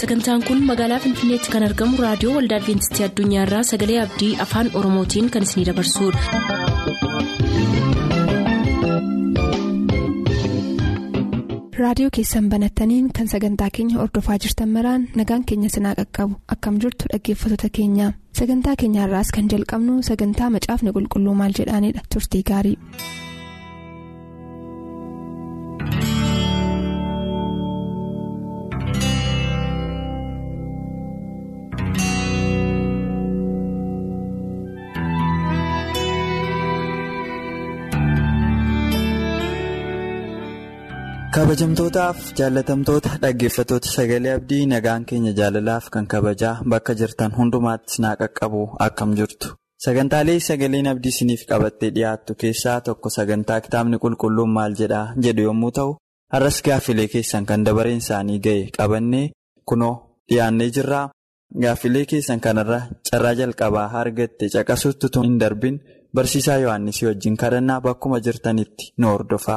sagantaan kun magaalaa finfinneetti kan argamu raadiyoo waldaa adventistii addunyaarraa sagalee abdii afaan oromootiin kan isinidabarsudha. raadiyoo keessan banattaniin kan sagantaa keenya ordofaa jirtan maraan nagaan keenya sinaa qaqqabu akkam jirtu dhaggeeffattoota keenya sagantaa keenyaarraas kan jalqabnu sagantaa macaafni qulqulluu maal jedhaanidha turtii gaarii. kabajamtootaaf jaalatamtoota dhaggeeffatoota sagalee abdii nagaan keenya jaalalaaf kan kabajaa bakka jirtan hundumaatti sinaa qaqqabu akkam jirtu sagantaalee sagaleen abdii isiniif qabattee dhiyaattu keessaa tokko sagantaa kitaabni qulqulluun maal jedhaa jedhu yommuu ta'u har'as gaaffilee keessan kan dabareen isaanii ga'e qabannee kunoo dhiyaannee jirraa gaaffilee keessan kanarra carraa jalqabaa argatte caqasutti tun hin darbin barsiisaa yohannisii wajjin kadhannaa bakkuma jirtanitti nu hordofaa.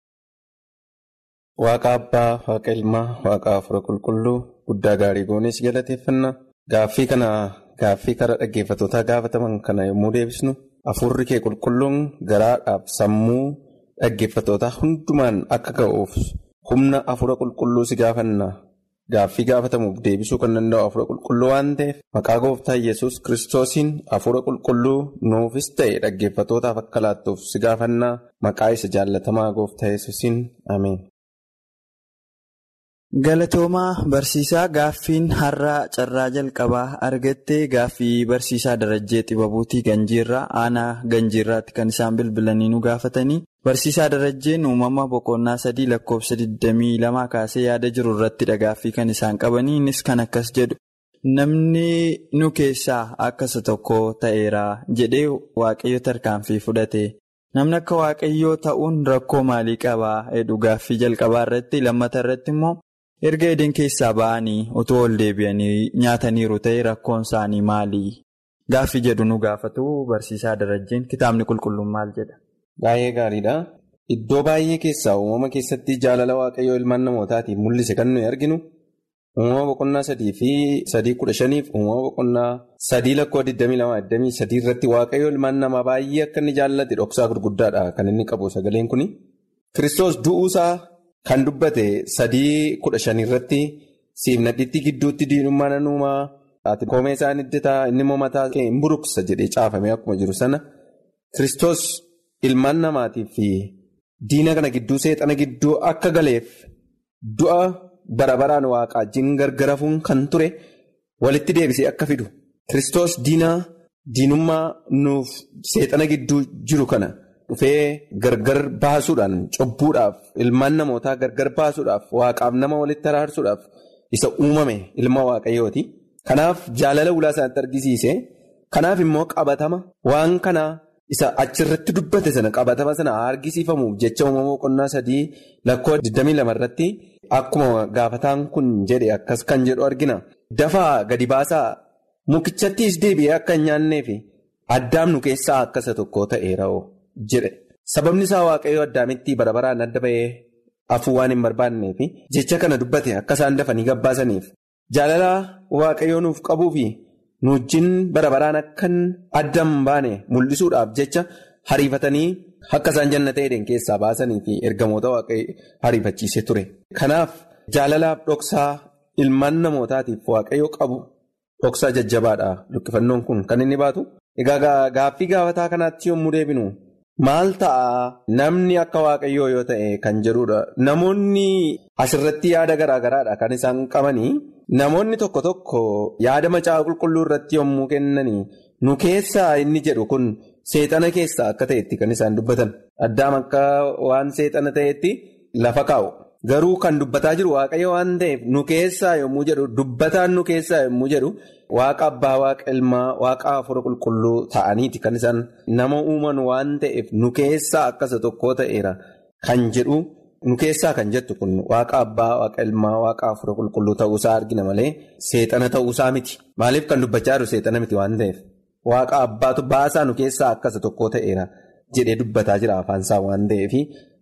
Waaqa abbaa waaqa ilmaa waaqa afura qulqulluu guddaa gaarii goonis galateeffanna gaaffii kana gaaffii karaa dhaggeeffatootaa gaafataman kana yommuu deebisnu afurri kee qulqulluun garaadhaaf sammuu dhaggeeffatootaa hundumaan akka ga'uuf humna afura qulqulluu si gaafanna gaaffii gaafatamuuf deebisuu kan danda'u afura qulqulluu waan ta'eef maqaa gooftaa yesus kiristoosiin afura qulqulluu nuufis ta'e dhaggeeffatootaaf akka laattuuf si gaafanna maqaa isa jaallatamaa gooftaa yesusiin ameen. Galatoomaa barsiisaa gaaffiin har'aa carraa jalqabaa argattee gaaffii barsiisaa darajjee xibabuutii ganjiirraa aanaa ganjiirraatti kan isaan bilbilanii nu gaafatanii barsiisaa darajjeen uumama boqonnaa sadii lakkoofsa 22 kaasee yaada jiru irrattidha gaaffii kan isaan qabanii innis kan akkas jedhu namni nu keessaa akkasa tokko ta'eera jedhee waaqayyo tarkaanfii fudhate. Namni akka waaqayyoo ta'uun rakkoo maalii qabaa jedhu gaaffii jalqabaa irratti lammata irratti immoo erga edeen keessaa ba'anii otoo ol deebi'anii nyaataniiru ta'e rakkoon isaanii maali? Gaaffii jedhu nu gaafatu barsiisaa darajjeen kitaabni qulqulluun maal jedha? Baay'ee gaariidha. Iddoo baay'ee keessaa uumama keessatti jaalala waaqayyoo ilmaan namootaatiin mul'ise kan nuyi arginu uumama boqonnaa sadii fi sadii kudha shaniif uumama boqonnaa sadii lakkoo 22 irratti waaqayyoo ilmaan namaa baay'ee akka inni jaallate dhoksaa gurguddaadha kan inni qabu sagaleen kuni. Kiristoos du'uusaa kan dubbate sadii kudha shanii irratti siifnadhiitti gidduutti diinummaa nanuumaa ati koomee isaan hiddataa inni immoo mataa hin buruqsa jedhee caafamee akkuma jiru sana Kiristoos ilmaan namaatiif diina kana gidduu seexana gidduu akka galeef du'a. bara baraan waaqaa wajjin gargarafuun kan ture walitti deebisee akka fidu Kiristoos diinaa diinummaa nuuf seexana gidduu jiru kana dhufee gargar baasuudhaan cubbuudhaaf ilmaan namootaa gargar baasuudhaaf waaqaaf nama walitti araarsuudhaaf isa uumame ilma waaqayyooti. Kanaaf jaalala ulaa isaanitti argisiise kanaaf immoo qabatama waan kanaa. Isa achirratti dubbate sana qabatama sana argisiifamuuf jecha uumama boqonnaa sadii lakkoo 22 irratti akkuma gaafataan kun jedhe akkas kan jedhu argina. Dafaa gadi baasaa mukichattiis deebi'ee akka hin nyaanneef addaam nu keessaa akkasa tokko ta'eera jedhe. Sababni isaa waaqayyoo addaamitti bara baraan adda bahee afuu waan hin barbaanneef jecha kana dubbate akka isaan dafanii gabbaasaniif jaalala waaqayyoo nuuf qabuufi. nu wajjin bara baraan akkan adda hin baane mul'isuudhaaf jecha hariifatanii akka isaan jannata edeen keessaa baasanii fi ergamoota waaqayyo hariifachiisee ture. Kanaaf jaalalaaf dhoksaa ilmaan namootaatiif waaqayyo qabu dhoksaa jajjabaadha lukkifannoon kun kan inni baatu. Egaa gaaffii gaafataa kanaatti yommuu deebinu maal ta'a namni akka waaqayyoo yoo ta'e kan jedhudha. Namoonni asirratti yaada garaa garaadha kan isaan qabanii. Namoonni tokko tokko yaada macaafa qulqulluu irratti yommuu kennanii nu keessaa inni jedhu kun seexana keessaa akka ta'etti kan isaan dubbatan. Addaam akka waan seexana ta'etti lafa kaa'u. Garuu kan dubbataa jiru waaqayyo waan ta'eef nu keessaa yommuu jedhu dubbataan nu keessaa yommuu jedhu waaqa abbaa waaqa ilmaa waaqa afura qulqulluu ta'aniiti kan isaan nama uuman waan ta'eef nu keessaa akkasa tokko ta'eera kan jedhu. Nu keessaa kan jettu kun waaqa abbaa waaqa ilmaa waaqa afura qulqulluu ta'uusaa argina malee seexana ta'uusaa miti. Maaliif kan dubbachaa jiru seexana miti waan ta'eef waaqa abbaatu baasaa nu keessaa akkasa tokko ta'eera jedhee dubbataa jira afaansaa waan ta'eef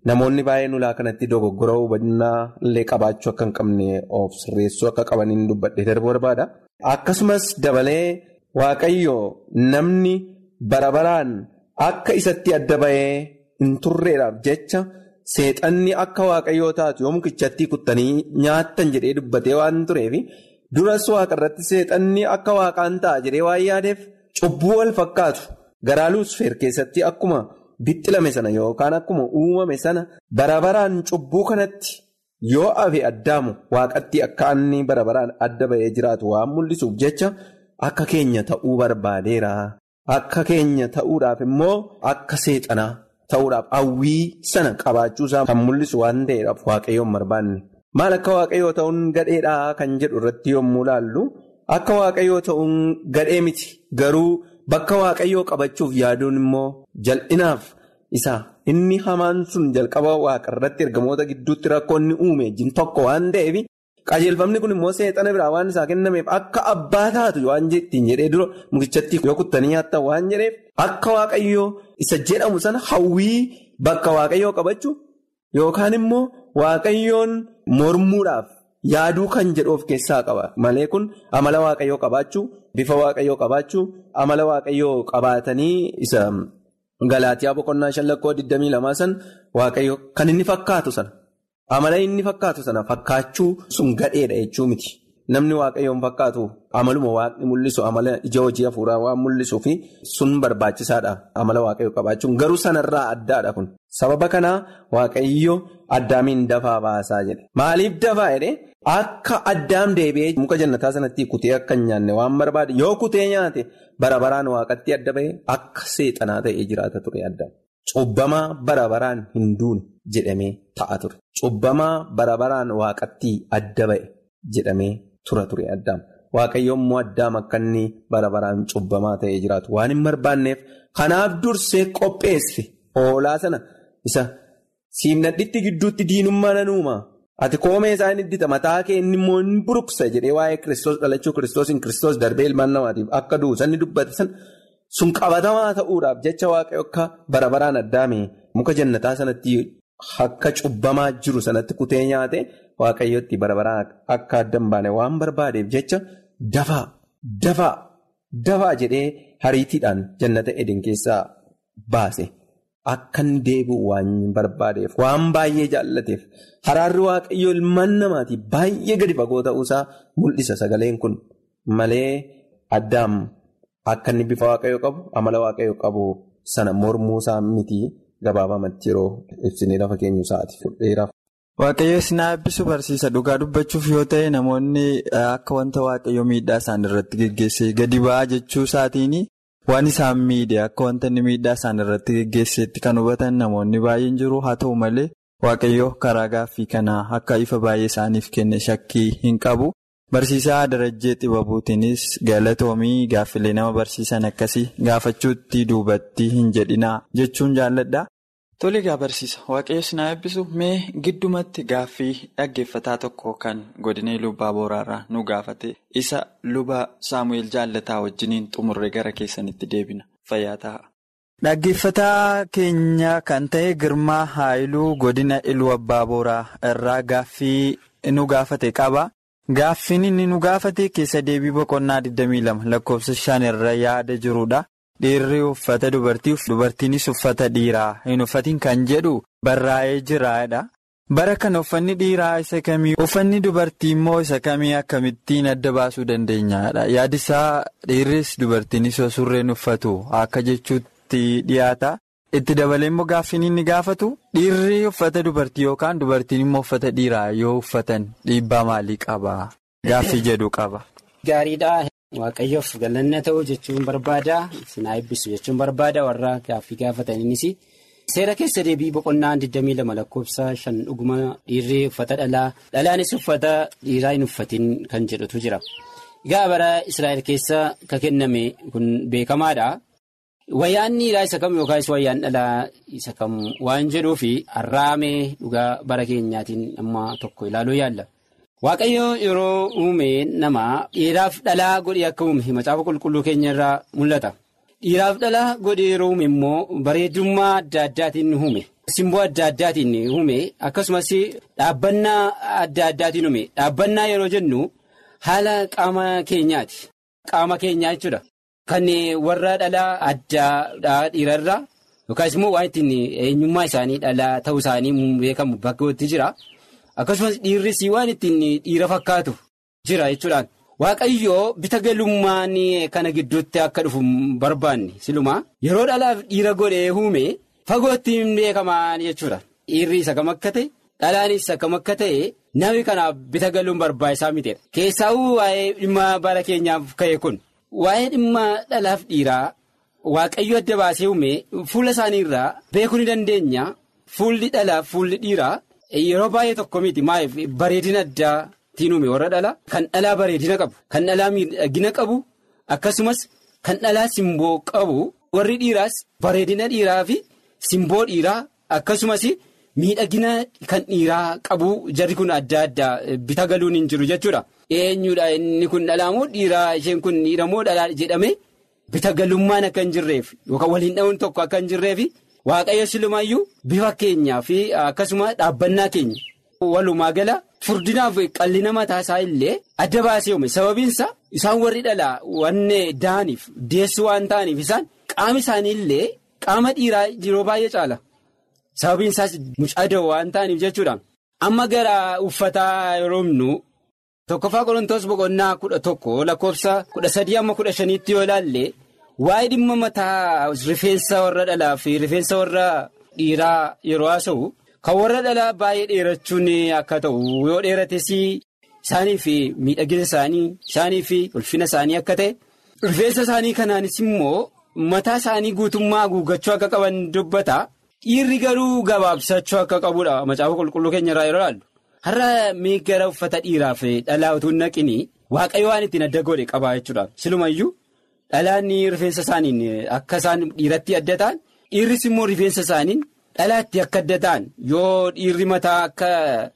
namoonni baay'een ulaa kanatti dogoggora hubannaa illee qabaachuu akka hin qabne of sirreessuu akka qabaniin dubbadhee darbuu barbaada. Akkasumas dabalee waaqayyo namni bara baraan akka isatti adda bahee hin turreedhaaf jecha seexanni akka waaqayyoo taatu yoo mukichatti kuttanii nyaattan jedhee dubbatee waan tureef duras waaqa irratti seexanni akka waaqaan ta'a jedhee waan yaadeef cubbuu wal fakkaatu garaa luusfeer keessatti akkuma bixxilame sana yookaan akkuma uumame sana bara baraan cubbuu kanatti yoo afe addaamu waaqatti akka inni bara baraan adda bahee jiraatu waan mul'isuuf jecha akka keenya ta'uu barbaadeera. Akka keenya ta'uudhaaf immoo akka seexanaa ta'uudhaaf hawwii sana qabaachuusaa kan mul'isu waan ta'eedhaaf waaqayyoon barbaanne. Maal akka waaqayyoo ta'uun gadheedhaa kan jedhu irratti yommuu laallu akka waaqayyoo ta'uun gadhee miti garuu bakka waaqayyoo qabachuuf yaaduun immoo jal'inaaf isa inni hamaan sun jalqaba waaqa irratti ergamoota gidduutti rakkoonni uume jin tokko waan ta'eef. qajeelfamni kun immoo seexana biraa waan isaa kennameef akka abbaa taatu waan ittiin jedhee dura mukichatti yoo kuttanii nyaattan waan jedheef akka waaqayyoo isa jedhamu sana hawwii bakka waaqayyoo qabachuu yookaan immoo waaqayyoon mormuudhaaf yaaduu kan jedhu of keessaa qaba malee kun amala waaqayyoo qabaachuu bifa waaqayyoo qabaachuu amala waaqayyoo qabaatanii isa galaatiyaa boqonnaa shan lakkoo 22 san waaqayyo kan inni fakkaatu sana. Amala inni fakkaatu sana fakkaachuu sun gadheedha jechuu miti. Namni waaqayyoon fakkaatu amaluma waaqni mul'isu amala ija hojii hafuuraa waan mul'isuu fi sun barbaachisaadha. Amala waaqayyoo qabaachuun garuu sanarraa addaadha kun. Sababa kanaa waaqayyo addaamiin dafaa baasaa jedhe. Maaliif dafaa jedhee akka addaam deebi'ee muka jannataa sanatti kutee akka hin nyaanne waan barbaade yoo kutee nyaate bara baraan waaqatti adda bahee akka seexanaa ta'ee jiraata ture addaam. Cubbamaa bara baraan hin duune jedhamee ta'a ture. Cubbamaa bara baraan waaqatti adda ba'e jedhamee tura ture addaam. Waaqayyoon immoo addaam akka inni bara baraan cubbamaa ta'ee jiraatu waan hin barbaanneef kanaaf dursee qopheesse hoolaa sana isa siimnadhitti gidduutti diinummaa nan uuma. Ati koomee isaa inni iddita mataa kee inni immoo hin buruqsa jedhee waa'ee kiristoos dhalachuu kiristoosiin kiristoos darbee ilmaan namaatiif akka du'u sanni dubbate sana. Sun qabatamaa ta'uudhaaf jecha waaqayyo akka bara baraan addaame muka jannataa sanatti akka cubbamaa jiru sanatti kutee nyaate waaqayyotti bara baraan akka adda hin baane waan barbaadeef jecha dafaa dafaa dafaa jedhee hariitiidhaan jannata edin keessaa baase akka inni deebi'u waan barbaadeef waan baay'ee jaallateef haraarri waaqayyoo ilmaan namaatiif baay'ee gadi fagoo ta'uusaa mul'isa sagaleen kun malee addaam. Akka inni bifa waaqayyoo qabu amala waaqayyoo qabu sana mormuu isaa miti gabaabamatti yeroo ibsinee lafa keenyu isaati fudheeraaf. Waaqayyo sinaa eebbisu barsiisa dhugaa dubbachuuf yoo ta'e namoonni akka wanta waaqayyo miidhaa isaan irratti geggeessee gadi ba'aa jechuu isaatiin waan isaan miidhe akka wanta inni miidhaa isaan irratti geggeesseetti kan hubatan namoonni baay'een jiru haa ta'u malee waaqayyo karaa gaaffii kanaa akka ifa baay'ee isaaniif kenne shakkii hin qabu. Barsiisaa Darajjee Xibabuutiinis galatoomii gaaffilee nama barsiisan akkasii gaafachuutti duubatti hin jedhinaa jechuun jaalladha. Tole egaa barsiisa waaqayyo sinaa eebbisu mee giddumatti gaaffii dhaggeeffataa tokko kan godinee lubbaa booraarraa nu gaafate isa luba saamu'eel jaallataa wajjiniin xumurre gara keessanitti deebina fayyaa ta'a. Dhaggeeffataa keenya kan ta'e Girmaa Haayiluu godina Iluu Abbaa Booraa irraa gaaffii nu gaafate qaba. Gaaffiin inni nu gaafate keessa deebii boqonnaa 22 lakkoofsa 5 irra yaada jirudha. Dhiirri uffata dubartii dubartiinis uffata dhiiraa hin uffatiin kan jedhu barraa'ee jiraadha. Bara kana uffanni dhiiraa isa kamii uffanni dubartii immoo isa kamii akkamittiin adda baasuu dandeenyaadha. Yaadisaa dhiirris dubartiinis surreen uffatu akka jechuutti dhiyaata. Itti dabalee immoo gaaffiin inni gaafatu dhiirri uffata dubartii yookaan dubartiin immoo uffata dhiiraa yoo uffatan dhiibbaa maalii qaba? Gaaffii jedhu qaba. Gaariidha. Waaqayyoof galanna ta'uu jechuun barbaada. Sinaa eebbisu jechuun barbaada warra gaaffii gaafataniinis. Seera keessa deebii boqonnaa 22 lakkoofsa 5 dhuguma dhiirri uffata dhalaa dhalaanis uffata dhiiraa hin uffatin kan jedhutu jira. Egaa bara Israa'el keessa kan kenname kun beekamaadha. Wayyaan dhiiraa isa kam yookaan wayyaan dhalaa isa kam waan jedhuufi har'aamee dhugaa bara keenyaatiin amma tokko ilaaluu yaalla. Waaqayyo yeroo uume nama dhiiraaf dhalaa godhee akka uume macaafa qulqulluu keenya irraa mul'ata. Dhiiraaf dhalaa godhee yeroo uume immoo bareedummaa adda addaatiin uume. simboo adda addaatiin uume akkasumas dhaabbannaa adda addaatiin uume dhaabbannaa yeroo jennu haala qaama keenyaati. Qaama keenyaa jechuudha. Kan warra dhalaa addaa dhiirarraa yookaas immoo waan ittiin eenyummaa isaanii dhalaa ta'uu isaanii beekamu bakka jira. Akkasumas dhiirris waan ittiin dhiira fakkaatu jira jechuudhaan. Waaqayyoo bita galummaan kana gidduutti akka dhufu barbaanne silumaa yeroo dhalaaf dhiira godhee uume fagootti hin beekaman jechuudha. Dhiirri isa kam akka ta'e dhalaanis isa kam akka ta'e namni kanaaf bita galuun barbaachisaa miteedha. Keessaawuu waa'ee dhimma bara keenyaaf ka'e kun waa'ee dhimma dhalaaf dhiiraa waaqayyo adda baasee uume fuula isaanii irraa beekuu ni dandeenya fuulli dhalaaf fuulli dhiiraa yeroo baay'ee tokko miti maaliif bareedina addaa. Tiin uume warra dhalaa kan dhalaa bareedina qabu kan dhalaa miidhagina qabu akkasumas kan dhalaa simboo qabu warri dhiiraas bareedina dhiiraa fi simboo dhiiraa akkasumas miidhagina kan dhiiraa qabu jarri kun adda addaa bita galuun hin jiru jechuudha. Eenyudha inni kun dhalaa moo dhiiraa isheen kun dhiira moo dhalaa jedhame bita galummaan akka hin jirreef yookaan waliin dha'uun tokko akka hin jirreef waaqayyo silumayyuu bifa keenyaa fi akkasuma dhaabbannaa keenya walumaa gala. Furdinaaf qallina mataa isaa illee adda baasee uume sababiinsa isaan warri dhalaa wanne da'aniif deessu waan ta'aniif isaan qaama isaanii illee qaama dhiiraa yeroo baay'ee caala sababiinsaas mucaa waan ta'aniif jechuudha. Amma gara uffataa yeroo himnu tokkoffaa qorontoos boqonnaa kudha tokko lakkoofsa kudha sadii amma kudha shaniitti yoo ilaalle waa'ee dhimma mataa rifeensa warra dhalaa fi rifeensa warra dhiiraa yeroo haasa'u. Kan warra dhalaa baay'ee dheerachuun akka ta'u yoo dheerates isaanii fi miidhagina isaanii isaanii fi ulfina isaanii akka ta'e rifeensa isaanii kanaanis immoo mataa isaanii guutummaa haguuggachuu akka qaban dubbata dhiirri garuu gabaabsachuu akka qabudha macaafa qulqulluu keenya irraa yeroo ilaallu har'a miiggara uffata dhiiraa fi dhalaa utuu hin naqini waaqayyo waan ittiin adda godhe qabaa jechuudha silumayyuu dhalaan rifeensa isaaniin akka isaan dhiiratti adda ta'an dhiirris immoo rifeensa isaaniin. Dhalaatti akka adda ta'an yoo dhiirri mataa akka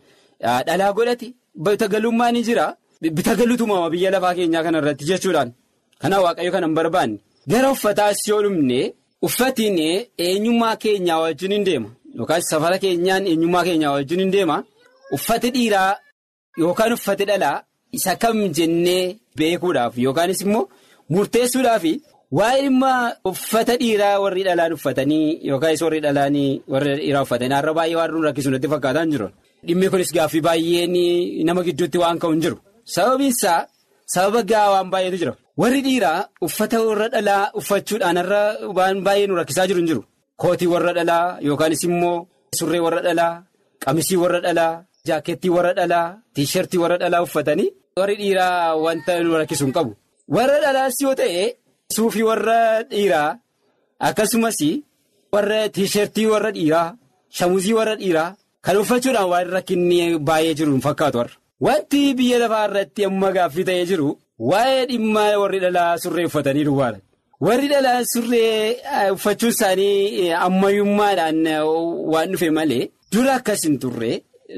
dhalaa godhate bitagalummaa ni jira bitagaluutu uumama biyya lafaa keenyaa kana irratti jechuudhaan kanaaf waaqayyo kana hin barbaanne gara uffataas yoo dhumne uffatiin eenyummaa keenyaa wajjin hin deema yookaas safara keenyaan eenyummaa keenyaa wajjin hin deema uffati dhiiraa yookaan uffati dhalaa isa kam jennee beekuudhaaf yookaanis immoo murteessuudhaaf. Waa'ee dhimma uffata dhiiraa warri dhalaan uffatanii yookaas warri dhalaanii warri dhiiraa uffatanii har'a baay'ee waan nuun rakkisu natti fakkaataa hin jiru. Dhimmi kunis gaaffii baay'een nama gidduutti waan ka'u hin jiru. Sababiin isaa sababa gahaa waan baay'eetu jira. Warri dhiiraa uffata warra dhalaa uffachuudhaan har'a waan baay'ee nu rakkisaa jiru hin jiru. Kootii warra dhalaa yookaanis immoo surree warra dhalaa, qamisii warra dhalaa, jaakettii warra dhalaa, tiishartii warra dhalaa uffatanii warri dhiiraa wanta nu rakkisu hin qabu. Warra dhalaas yoo ta'e. Suufii warra dhiiraa akkasumas warra tiishartii warra dhiiraa shamuzii warra dhiiraa kan uffachuudhaan waan rakkinni baay'ee jiru hin fakkaatu warra. Wanti biyya lafaa irratti amma gaaffii ta'ee jiru waa'ee dhimma warri dhalaa surree uffatanii duwwaadha. Warri dhalaa surree uffachuun isaanii ammayyummaadhaan waan dhufe malee dura akkas hin turre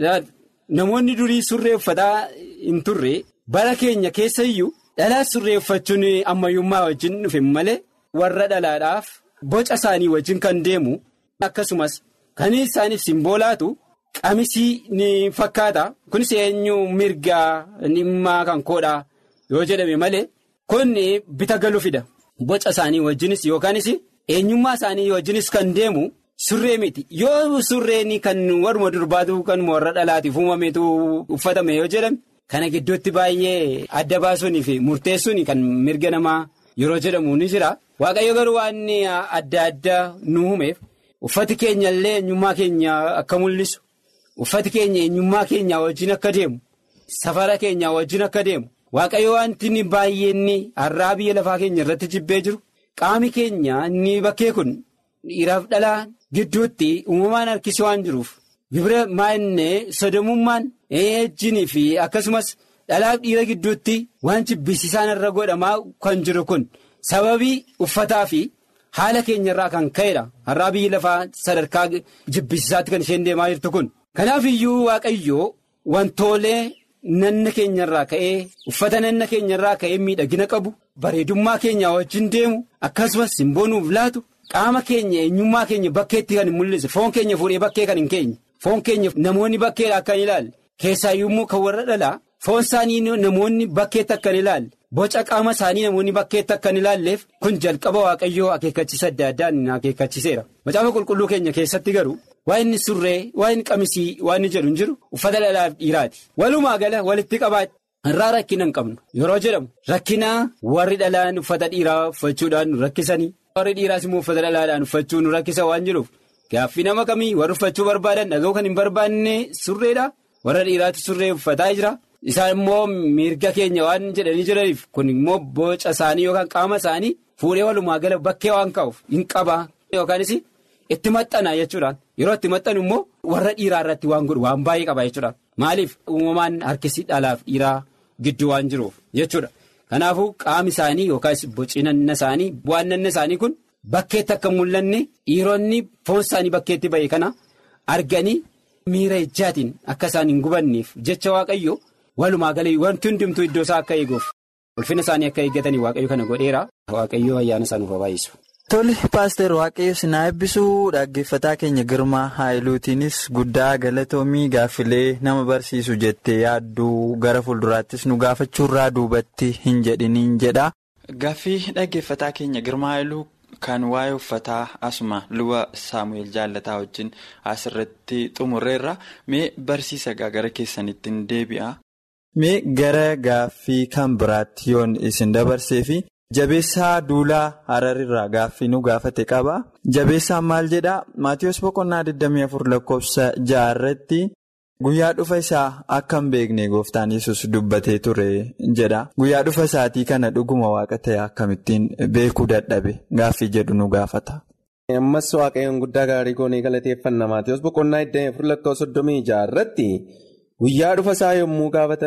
namoonni durii surree uffataa hin turre bara keenya keessa iyyuu. Dhalaa surree uffachuun ammayyummaa wajjin dhufe malee warra dhalaadhaaf boca isaanii wajjin kan deemu akkasumas kan isaaniif simboolaatu qamisii ni fakkaata kunis eenyu mirgaa dhimmaa kan koodhaa yoo jedhame malee kun bita galu fida boca isaanii wajjinis yookaanis eenyummaa isaanii wajjinis kan deemu surree miti yoo surreen kan warma durbaatu kan warra dhalaatiif uumameetu uffatame yoo jedhame. Kana gidduutti baay'ee adda baasuunii fi murteessuun kan mirga namaa yeroo jedhamu ni jira. Waaqayyo garuu waan adda addaa nu uumeef uffati keenya illee eenyummaa keenya akka mul'isu uffati keenya eenyummaa keenya wajjin akka deemu safara keenya wajjin akka deemu waaqayyo wanti baay'een har'aa biyya lafaa keenya irratti jibbee jiru qaami keenya inni bakkee kun dhiiraaf dhalaa gidduutti uumamaan harkisee waan jiruuf. Gibira maa'inne sodomummaan ejjinii fi akkasumas dhalaaf dhiira gidduutti waan jibbisiisaan irra godhamaa kan jiru kun sababii uffataa fi haala keenyarraa kan ka'edha. Har'aa biyyi lafaa sadarkaa jibbisiisaatti kan isheen deemaa jirtu kun. Kanaaf iyyuu waaqayyoo wantoolee nanna keenyarraa ka'ee uffata nanna keenyarraa ka'ee miidhagina qabu bareedummaa keenyaa wajjin deemu akkasumas simboo nuuf laatu qaama keenya eenyummaa keenya bakkeetti kan hin mul'isu foon keenya fuudhee bakkee kan hin keenye foon keenya namoonni bakkeedha akka hin ilaalle keessaayyuu kan warra dhalaa foon isaanii namoonni bakkeetti akka hin ilaalle boca qaama isaanii namoonni bakkeetti akka hin ilaalleef kun jalqaba waaqayyoo akeekkachiisa adda addaan akeekkachiiseera macaafa qulqulluu keenya keessatti garuu waa inni surree waa inni qamisii waa inni jedhu hin jiru uffata dhalaaf dhiiraati walumaa gala walitti qabaadha. irraa rakkina hin qabnu yeroo jedhamu rakkina warri dhalaan uffata dhiiraa uffachuudhaan nu rakkisanii warri dhiiraas immoo uffata dhalaadhaan uffachuu nu rakkisa waan jiruuf gaaffii nama kamii warri uffachuu barbaadan dhaga'uu kan hin barbaanne surreedha warra dhiiraatti surree uffataa jira isaan immoo mirga keenya waan jedhanii jiraniif kun immoo boca isaanii yookaan qaama isaanii fuudhee walumaa gala bakkee waan ka'uuf hin qabaa yookaanis itti maxxana jechuudhaan yeroo itti maxxanu immoo warra dhiiraa irratti waan godhu waan baay'ee qaba jechuudhaan maaliif uumamaan harkisi dhalaaf dhiiraa. Gidduu waan jiruuf jechuudha kanaafuu qaami isaanii yookaas bocinanna isaanii bu'aannanna isaanii kun bakkeetti akka mul'anne dhiironni foon isaanii bakkeetti ba'e kana arganii miira ijaatiin akka isaan hin gubanneef jecha waaqayyo walumaa galee wanti hundumtuu iddoo isaa akka eeguuf ulfina isaanii akka eeggatanii waaqayyo kana godheera waaqayyo ayyaana isaa nuuf baay'isu. Tole paaster waaqayyo sinaa eebbisuu dhaggeeffataa keenya girmaa haayiluutiinis guddaa galatoomii gaaffilee nama barsiisu jettee yaadduu gara fuulduraattis nu gaafachuurraa duubatti hin jedhiniin jedha. Gaaffii dhaggeeffataa keenya girmaa haayiluu kan waa'ee uffataa asuma luba saamu'eel jaallataa wajjin asirratti xumurreerra mee barsiisa gara keessanitti hin deebi'a. Mee gara gaaffii kan biraatti yoon isin dabarseefi. Jabeessaa duulaa hararirraa gaaffii nu gaafate qaba. Jabeessaan maal jedhaa? Maatiyus boqonnaa 24 lakkoofsa jaarratti guyyaa dhufa isaa akka hin beekne gooftaan yesus dubbatee ture jedha. Guyyaa dhufa isaatii kana dhuguma waaqa ta'e akkamittiin beekuu dadhabe gaaffii jedhu nu gaafata. Ammas waaqayyoon guddaa gaarii goonee galateeffanna Maatiyus boqonnaa 24 lakkoofsa 36 irratti. Guyyaa dhufa isaa yommuu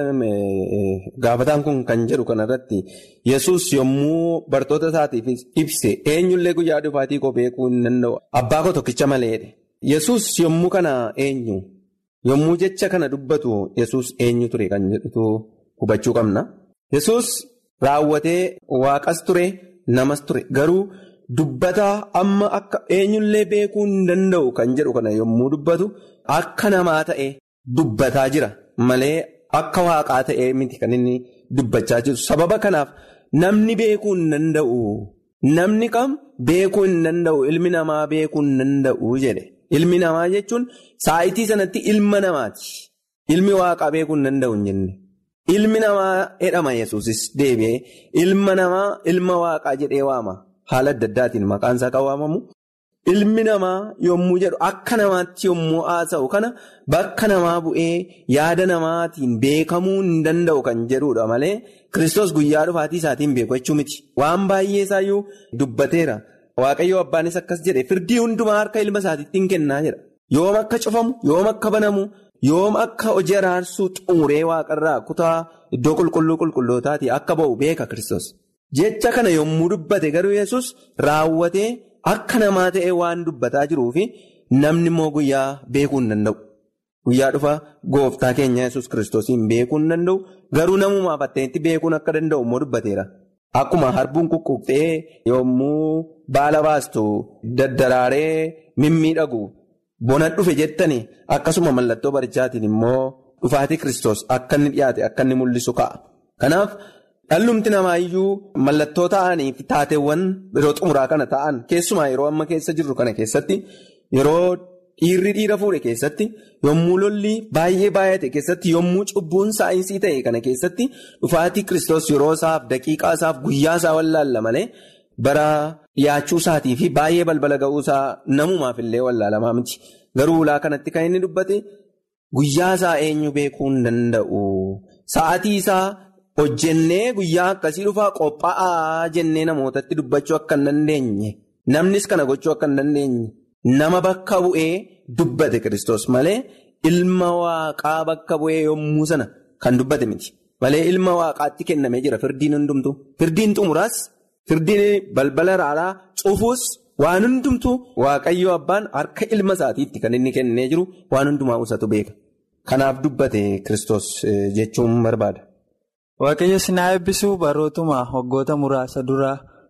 gaafataan kun kan jedhu kanarratti yesus yommuu bartoota isaatiif ibse eenyullee guyyaa dhufaatii koo beekuu hin danda'u abbaa koo tokkicha maleedha. Yesus yommuu kana eenyu yommuu jecha kana dubbatu yesus eenyu ture kan jedhutu hubachuu qabna. Yesus raawwatee waaqas ture namas ture garuu dubbataa amma akka eenyullee beekuu hin danda'u kan jedhu kana yommuu dubbatu akka namaa ta'e. Dubbataa jira malee akka waaqaa ta'ee miti kan inni dubbachaa jiru sababa kanaaf namni beekuu hin danda'u namni kam beekuu hin danda'u ilmi namaa beekuu hin danda'u jedhe ilmi namaa jechuun saayitii sanatti ilma namaati ilmi waaqaa beekuu hin danda'u hin jenne ilmi namaa jedhama yesuusis deebi'ee ilma namaa ilma waaqaa jedhee waama haala adda addaatiin maqaan isaa kan waamamu. Ilmi namaa yommuu jedhu akka namaatti yommuu haasa'u kana bakka namaa bu'ee yaada namaatiin beekamuu hin danda'u kan jedhudha malee Kiristoos guyyaa dhufaatii isaatiin beeku jechuu miti. Waan baay'ee isaayyuu dubbateera. Waaqayyo abbaanis akkas jedhe firdii hundumaa harka ilma isaatiitti hin kennaa jedha. Yoom akka cufamu, yoom akka banamu, yoom akka hojii araarsuu xumuree waaqarraa kutaa iddoo qulqulluu qulqullootaatii akka ba'u beeka Kiristoos. Jecha kana yommuu dubbate garuu Yesuus raawwatee. Akka namaa ta'e waan dubbataa jiruufi namni immoo guyyaa beekuu hin danda'u. Guyyaa dhufa gooftaa keenya yesus kiristoosiin beekuu hin danda'u. Garuu namumaaf atteetti beekuun akka danda'u immoo dubbateera. Akkuma harbuun kukkuqxee yommuu baala baastu daddaraaree mimmiidhagu bona dhufe jettani akkasuma mallattoo barichaatiin immoo dhufaatii kiristoos akka inni dhiyaate akka inni mul'isu ka'a. Kanaaf. Dhallumti namaa iyyuu mallattoo ta'anii fi taateewwan yeroo xumuraa kana ta'an keessumaa yeroo amma keessa jirru kana keessatti yeroo dhiirri dhiira fuudhe keessatti yommuu lolli baay'ee baay'ate keessatti yommuu cubbuun saayinsii ta'e kana keessatti dhufaatii kiristoos yeroo isaaf daqiiqaa isaaf guyyaa isaa wallaalla malee bara dhiyaachuu isaatii fi baay'ee balbala ga'uu isaa namumaaf illee wallaalamaa miti. Garuu ulaa kanatti kan inni dubbate guyyaa isaa eenyu beekuu hin danda'u sa'aatii isaa. Hojjennee guyyaa akkasii dhufaa qophaa'aa jennee namootatti dubbachuu akka hin dandeenye namnis kana gochuu akka hin dandeenye nama bakka bu'ee dubbate Kiristoos malee ilma waaqaa bakka bu'ee yommuu sana kan dubbate miti malee ilma waaqaatti kennamee jira firdiin hundumtu firdiin xumuraas firdiin balbala raaraa cufuus waan hundumtu waaqayyo abbaan harka ilma isaatiitti kan inni kennee jiru waan hundumaa usatu beeka kanaaf dubbate Kiristoos jechuun barbaada. Waaqayyo sinaa eebbisuu barootuma waggoota muraasa dura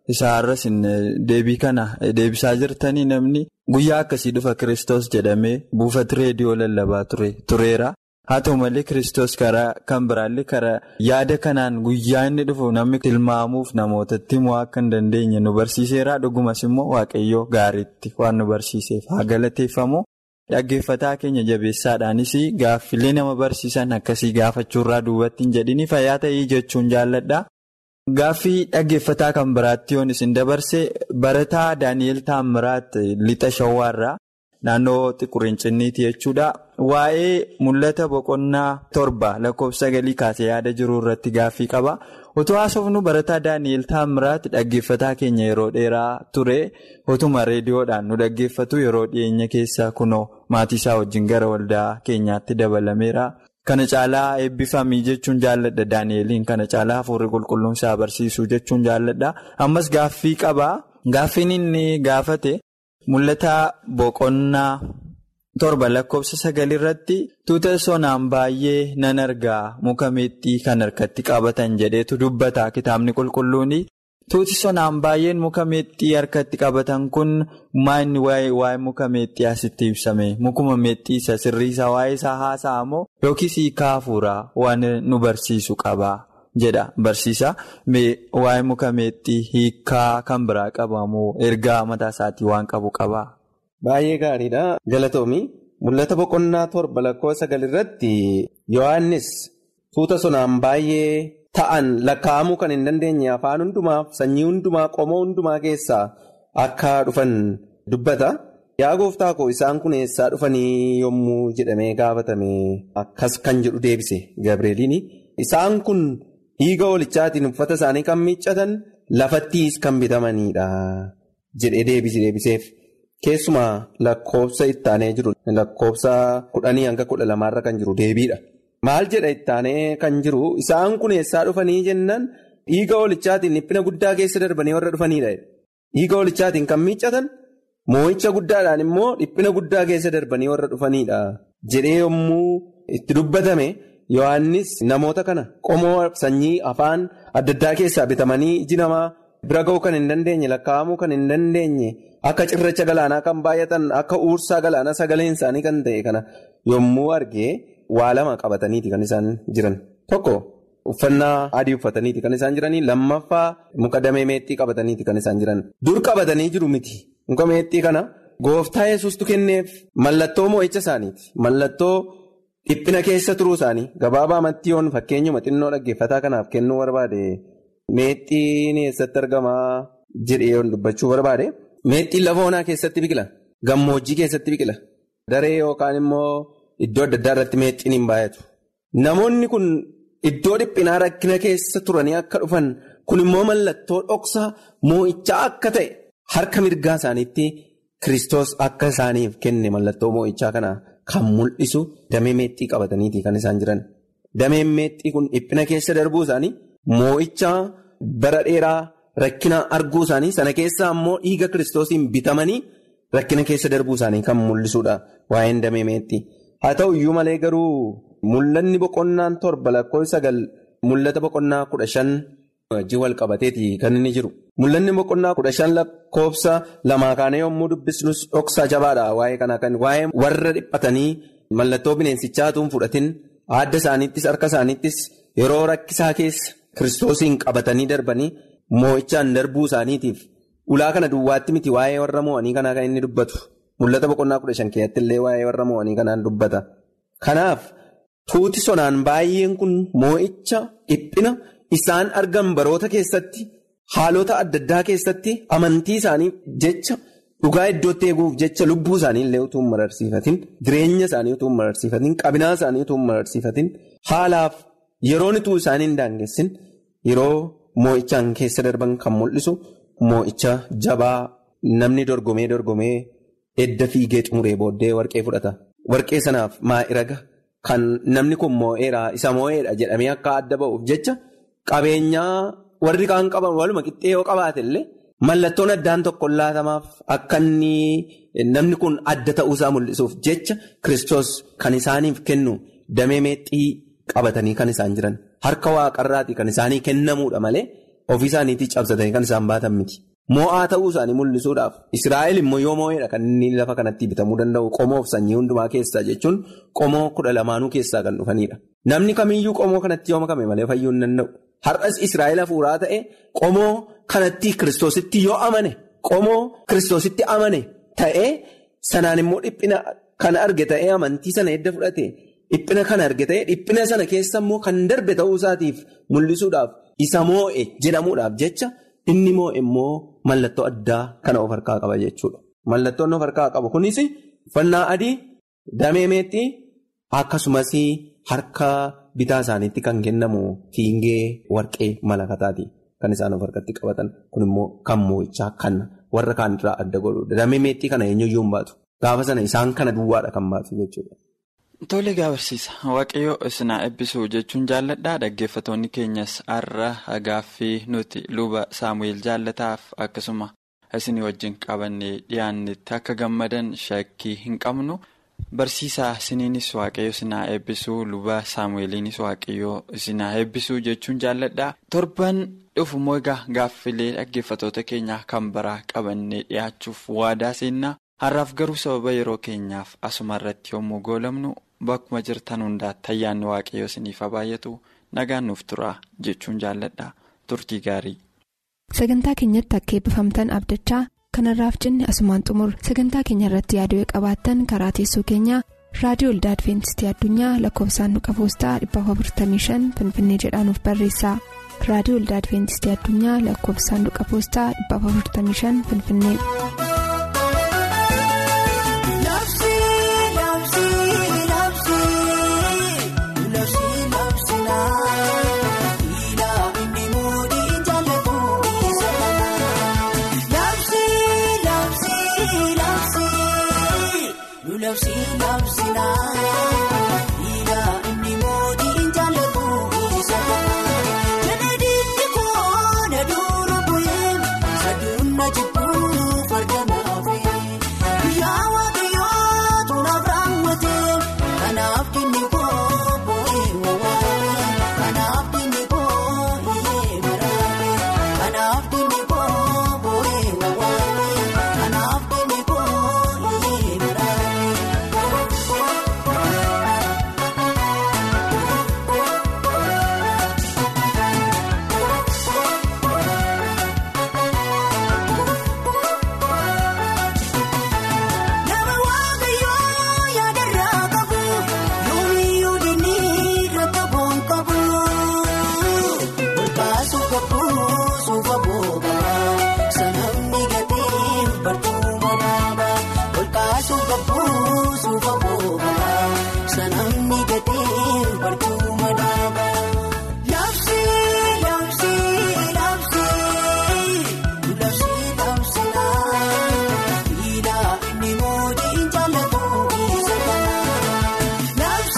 isaarras deebii kana deebisaa jirtanii namni guyyaa akkasii dhufa kiristoos jedhamee buufata reediyoo lallabaa tureera. haa ta'u malee kiristoos karaa kan biraallee karaa yaada kanaan guyyaa inni dhufu namni tilmaamuuf namootatti himuu akka hin dandeenye nu barsiiseera dhugumas immoo waaqayyoo gaariitti waan nu barsiiseef haa galateeffamu. Dhaggeeffataa keenya jabeessaadhaanis gaaffilee nama barsiisan akkasii gaafachuurraa duubatti hin jedhini fayyaa ta'ii jechuun jaalladha. Gaaffii dhaggeeffataa kan biraatti yoon isin dabarse barataa Daani'eel Taammiraat lixa shawwaarraa naannoo xiqquriincinniiti jechuudha. Waa'ee mul'ata boqonnaa torba lakkoofsa sagalii kaasee yaada jiru irratti gaaffii qaba. Otoo haasofnu barataa Daani'eel Taammiraat dhaggeeffataa keenya yeroo dheeraa ture otuma reediyoodhaan nu dhaggeeffatu yeroo dhiyeenya keessa kunoo maatii isaa wajjin gara waldaa keenyaatti dabalameera. Kana caalaa eebbifamii jechuun jaalladha Daani'eliin kana caalaa hafuurri qulqulluun isaa barsiisuu jechuun jaalladha. Ammas gaaffii qaba. Gaaffiin inni gaafate mul'ata boqonnaa. torba lakkoofsa sagalirratti tuuta sonaan baay'ee nan argaa muka meexxii kan harkatti qabatan jedheetu dubbata kitaabni qulqulluun tuuti sonaan baay'een muka meexxii harkatti qabatan kun maanni waa'ee muka meexxii asitti ibsame mukuma meexxii isa sirriisa waa'ee isaa haasa'a moo yookiis hiikaa hafuuraa waan nu barsiisu qaba jedha barsiisa waa'ee muka meexxii hiikaa kan biraa qaba moo ergaa mataa isaatii waan qabu qaba. Baay'ee gaariidha. Galatoomii mul'ata boqonnaa torba lakkoofsa sagalirratti Yohaannis tuuta sonaan baay'ee ta'an lakkaa'amuu kan hin dandeenye afaan hundumaaf sanyii hundumaa qomoo hundumaa keessaa akka dhufan dubbata. Yaa gooftaa koo isaan kun eessaa dhufanii yommuu jedhamee gaafatame akkas kan jedhu deebise Gabreeliin. Isaan kun dhiiga hoolichaatiin uffata isaanii kan miiccatan lafattiis kan bitamanidha jedhee deebiseef. Keessumaa lakkoofsa ittaanee jiru lakkoofsa kudhanii hanga kudha lamaarra kan jiru deebiidha. Maal jedha ittaanee kan jiru isaan kun eessaa dhufanii jennaan dhiiga hoolichaatiin dhiphina guddaa keessa darbanii warra dhufanidha. Dhiiga hoolichaatiin kan miiccatan moo'icha guddaadhaan immoo dhiphina guddaa keessa darbanii warra dhufanidha. Jedhee yommuu itti dubbatame Yohaannis namoota kana qomoo sanyii afaan adda addaa keessaa bitamanii iji namaa bira ga'uu kan hin dandeenye lakkaa'amuu kan hin dandeenye. Akka cirracha galaanaa kan baay'atan akka uursaa galaanaa sagaleen isaanii kan ta'e kana yommuu argee waa lama qabataniiti kan isaan jiran. Tokko uffannaa adii uffataniiti kan isaan jiranii lammaffaa muka damee meexxii qabataniiti kan isaan jiran. Dur qabatanii jiru miti. Muka meexxii kana gooftaa yesuustu kenneef mallattoo moo'icha isaaniiti. Mallattoo dhiphina keessa turuu isaanii gabaabaa amattiyoon fakkeenyuma xinnoo dhaggeeffataa kanaaf kennuu barbaade meexxiin eessatti argamaa jedhee yoon dubbachuu barbaade. Meexxiin lafa onaa keessatti biqila. Gammoojjii keessatti biqila. Daree yookaan immoo iddoo adda addaa irratti meexxiin hin baay'atu. Namoonni kun iddoo dhiphinaa rakkina keessa turanii akka dhufan kun immoo mallattoo dhoksaa moo'ichaa akka ta'e harka mirgaa isaaniitti Kiristoos akka isaaniif kenne mallattoo moo'ichaa kana kan mul'isu damee meexxii qabataniiti kan isaan jiran. Dameen meexxii kun dhiphina keessa darbuu isaanii moo'ichaa bara dheeraa. Rakkina arguu isaanii sana keessaa immoo dhiiga kiristoosiin bitamanii rakkina keessa darbuu isaanii kan mul'isudha waa'een damee meexxii. Haa ta'u iyyuu malee garuu mul'anni boqonnaan torba lakkoofsa sagal mul'ata boqonnaa kudha shan wajjin wal qabateeti kan inni jiru. Mul'anni boqonnaa kudha shan lakkoofsa lamaa kaanee yommuu dubbisnus dhoksaa jabaadha waa'ee kanaa kan waa'ee warra dhiphatanii mallattoo bineensichaatuun fudhatin adda isaaniittis harka isaaniittis yeroo rakkisaa keessa kiristoosiin qabatanii darbanii. Moo'ichaan darbuu isaaniitiif ulaa kana duwwaatti miti waa'ee warra moo'anii kanaa kan inni dubbatu mul'ata boqonnaa kudha shan keessatti illee waa'ee warra moo'anii kanaan dubbata. Kanaaf tuuti sonaan baay'een kun moo'icha dhiphina isaan argan baroota keessatti haalota adda addaa keessatti amantii isaanii jecha dhugaa iddootti eeguuf jecha lubbuu isaanii illee utuu hin mararsiifatin jireenya isaanii utuu hin mararsiifatin qabinaa isaanii utuu hin mararsiifatin haalaaf yeroon utuu isaanii hin daangessin yeroo. Moo'ichaan keessa darban kan mul'isu moo'icha jabaa namni dorgomee dorgomee edda fiigee xumuree booddee warqee fudhata. Warqee sanaaf maa'iraga kan namni kun moo'eera isa moo'eedha jedhamee akka adda ba'uuf jecha qabeenyaa warri kaan qaban waluma qixxee yoo qabaate illee mallattoon addaan tokko laatamaaf akka inni namni kun adda ta'uusaa mul'isuuf jecha Kiristoos kan isaaniif kennu damee meexxii qabatanii kan isaan jiran. Harka waaqarraati kan isaanii kennamuudha malee ofii isaaniitii cabsatanii kan isaan baatan miti. Moo'aa ta'uu isaanii mul'isuudhaaf Israa'el immoo yoo moo'eedha kan inni lafa kanatti bitamuu danda'u qomoof sanyii hundumaa keessaa jechuun qomoo kudha lamaanuu keessaa kan dhufanidha. Namni kamiyyuu qomoo kanatti yoo makame malee fayyuu hin danda'u. Har'as Israa'el hafuuraa ta'e qomoo kanatti kiristoositti yoo amane qomoo kiristoositti amane ta'ee sanaan immoo dhiphina kana arge ta'ee amantii sana edda fudhate dhiphina kana arge ta'ee dhiphina sana keessa immoo kan darbe ta'uu isaatiif mul'isuudhaaf isa moo'e jedhamuudhaaf jecha. Inni moo immoo mallattoo addaa kana of harkaa qaba jechuudha. Mallattoon of harkaa qabu kunis uffannaa adii, damee meexxii akkasumas harka bitaa isaaniitti kan kennamu fiingee warqee malakataati kan isaan of harkatti qabatan. Kun immoo kan moo'ichaa kan warra kaan irraa adda godhudha. Damee meexxii kana eenyuyyuu hin baatu. Gaafa sana isaan kana duwwaadha kan baatu jechuudha. Tole gaabarsiisa waaqayyoo isinaa eebbisuu jechuun jaalladhaa dhaggeeffatoonni keenyas har'a gaaffii nuti luba saamu'eel jaallataaf akkasuma isinii wajjin qabannee dhiyaannetti akka gammadan shakkii hin qabnu barsiisaa isiniinis waaqayyo isinaa eebbisuu luba saamu'eeliinis waaqayyoo isinaa eebbisuu jechuun jaalladhaa torban dhufummoo egaa gaaffilee dhaggeeffatoota keenyaa kan biraa qabannee dhiyaachuuf waadaa seennaa har'aaf garuu sababa yeroo keenyaaf asuma irratti yommuu goolamnu. Bakkuma jirtan hundaatti ayyaanni waaqayyoo isiniif haa baay'atu nagaan nuuf tura jechuun jaalladha turtii gaarii. Sagantaa keenyatti akka eebbifamtan abdachaa kanarraaf jenne asumaan xumur sagantaa keenya irratti yaaduu qabaattan karaa teessoo keenyaa raadiyoo olda adventistii addunyaa lakkoofsaanduqa poostaa 455 finfinnee jedhaanuf barreessa raadiyoo olda adventistii addunyaa lakkoofsaanduqa poostaa 455 finfinnee.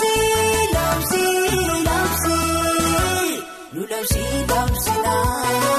Lula si, love si,